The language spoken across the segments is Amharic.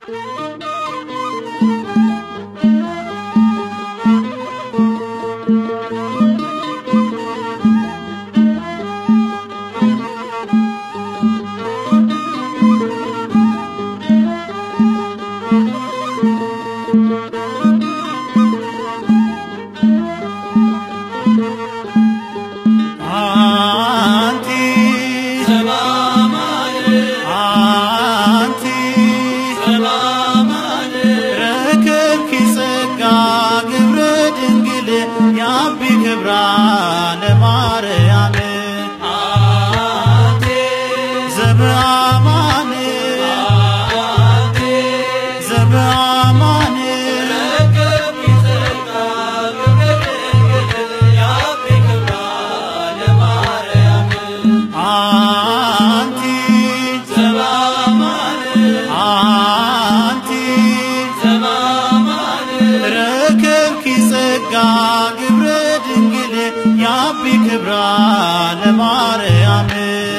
አንቲ አንቲ ረከብኪ ጸጋ ግብረ ድንግል ያቢ ክብራ ለማርያም ዘበአማን ዘበአማን አንቲ አንቲ ረከብኪ ጸጋ ግብረ ድንግል ያቢ ክብራ ለማርያም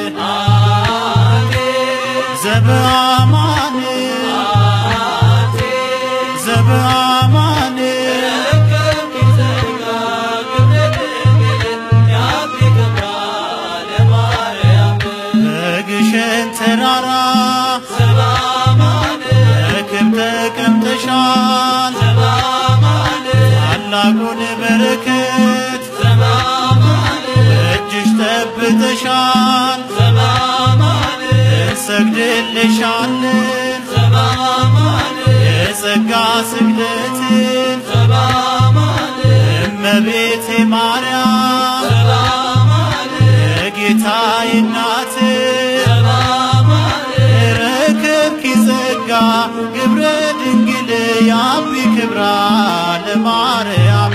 ዘበአማን ዘበአማን በግሸን ተራራ በክብ ተቀምጠሻል ታላቁን በረከት እጅሽ ጠብተሻል እንሰግድልሻለን የጸጋ ስግደትን እመቤቴ ማርያም የጌታዬ እናት ረከብኪ ጸጋ ግብረ ድንግል ያቢ ክብራ ለማርያም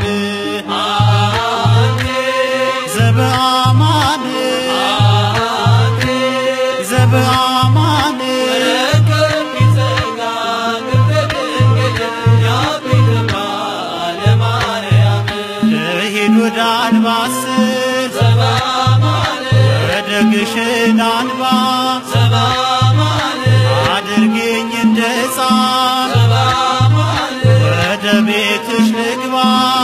ዘበአማን ዘበአማን ልሂድ ወደ አንባስል ወደ ግሽን አንባ አድርጌኝ እንደ ሕፃን ወደ ቤትሽ ልግባ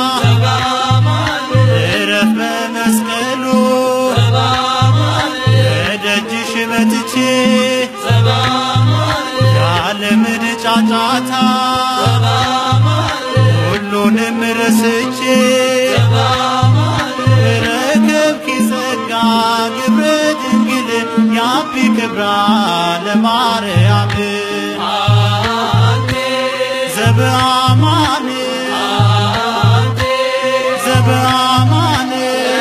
እረፍ በመስቀሉ በደጅሽ መጥቼ የዓለምን ጫጫታ ሁሉንም ረስቼ ረከብኪ ጸጋ ግብረ ድንግል ያቢ ክብራ ለማርያም ዘበአማን ዘበአማን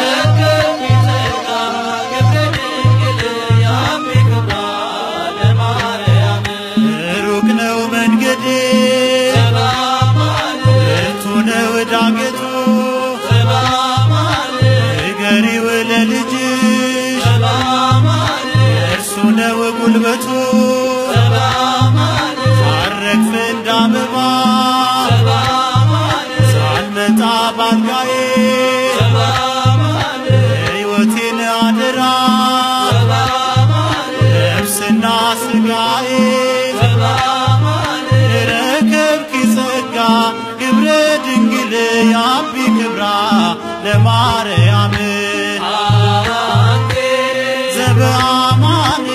ሩቅ ነው መንገዴ ብርቱ ነው ዳገቱ ንገሪው ለልጅሽ እርሱ ነው ጉልበቱ ሳረግፍ እንዳበባ ሳልመጣ ባልጋዬ ሕይወቴን አደራ ነፍስና ስጋዬ ረከብኪ ጸጋ ግብረ ድንግል ያቢ ክብራ ለማርያም ዘበአማን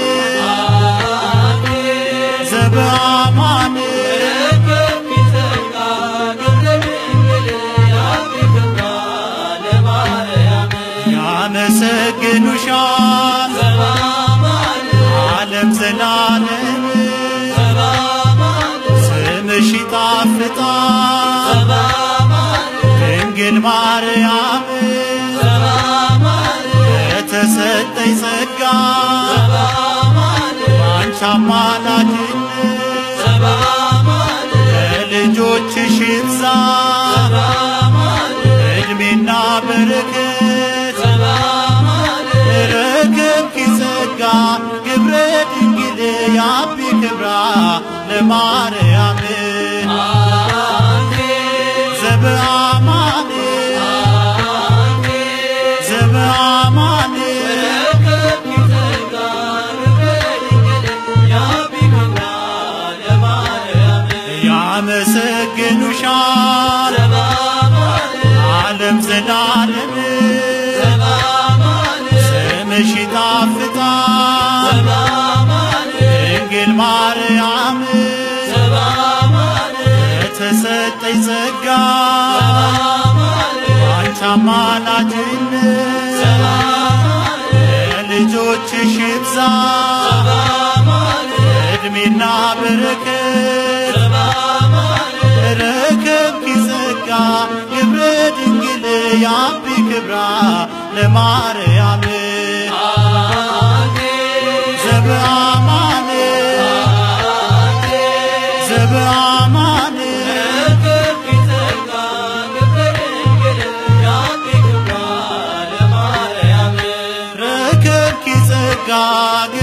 ዘበአማን ያመሰግኑሻል ዓለም ዘላለም ስምሽ ይጣፍጣል ድንግል ማርያም የተሰጠኝ ጸጋ ባንቺ አማላጅነት ለልጆችሽ ይብዛ እድሜና በረከት ረከብኪ ጸጋ ግብረ ድንግል ያቢ ክብራ ለማርያም ዘበአማን ዘበአማን ያመሰግኑሻል ዓለም ዘላለም ስምሽ ይጣፍጣል ድንግል ማርያም የተሰጠኝ ጸጋ አንቺ አማላጅነት ለልጆችሽ ይብዛ እድሜና በረከት ረከብኪ ጸጋ ግብረ ድንግል ያቢ ክብራ ለማርያም ዘበአማን ዘበአማን ረከብኪ ጸጋ